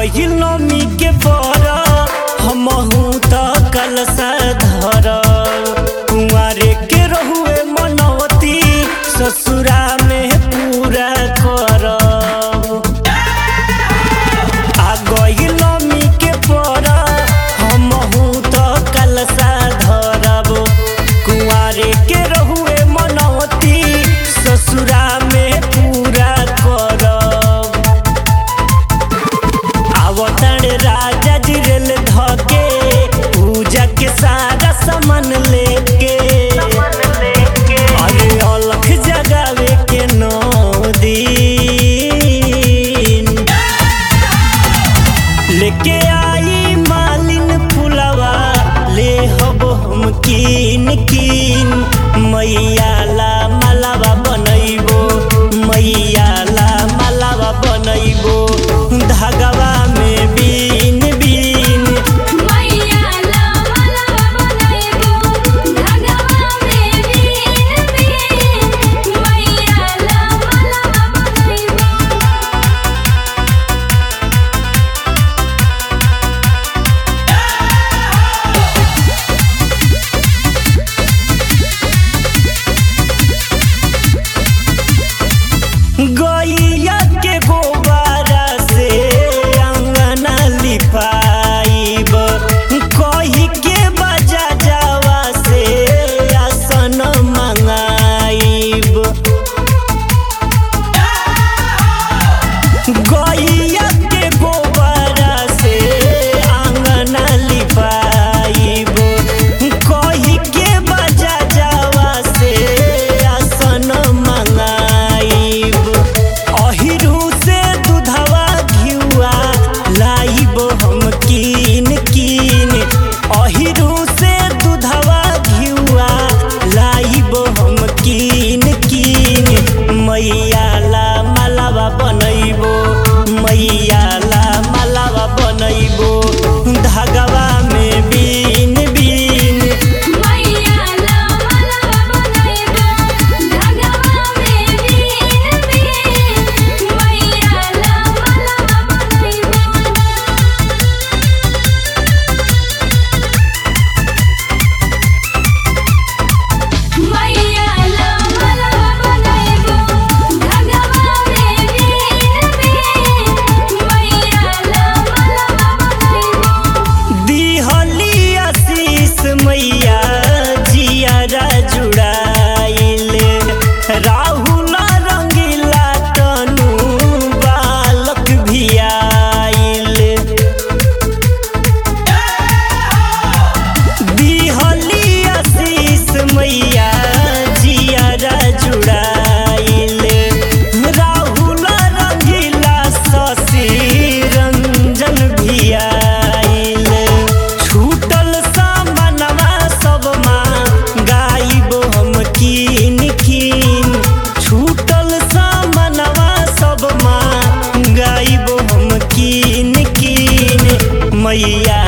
गइल नमी के बर हमहू त कलसा धर कुंवारे के रहुए मनवती ससुरा में पूरा कर आ गइल नमी के बर हमहू त कलसा धरब कुंवारे के रहुए मनवती ससुरा में पूरा करब आवतण राजा जी रेल धके पूजा के सारा सामान लेके अरे अलख जगावे के नौ दिन लेके आई मालिन फुलवा ले हब हम कीन कीन मैया ला मालावा बनैबो मैया ला मालावा बनैबो धागवा में बीन बीन मैया ला मालावा बनैबो धागवा में बीन बीन मैया ला मालावा बनैबो गैया के गोबारा से अंगना लिपाइब कही के बजा जावा से आसन मंगाइब गैया के गोबारा से अंगना लिपाइब कही के बजा जावा से आसन मंगाइब अहिरू से दूधवा घिउआ लाइब हम कीन कीन अहिरू से दूधवा घिउआ लाइब हम कीन कीन मैया ला मालावा बनैबो मैया ला मालावा बनैबो धागवा में बीन बीन मैया ला मालावा बनैबो धागवा में बीन बीन मैया ला मालावा बनैबो मैया ला मालावा बनैबो धागवा में बीन बीन मैया ला मालावा बनैबो दिहली आशीष मैया जियारा जुड़ाइले राहुल रंगीला तनु बालक भी आइले दिहली आशीष मैया जियारा जुड़ाइले राहुल रंगीला शशि रंजन भी आइले छूटल सामनवा सब माँ गाइब हम कीन कीन छूटल सामनवा सब माँ गाइब हम कीन कीन मैया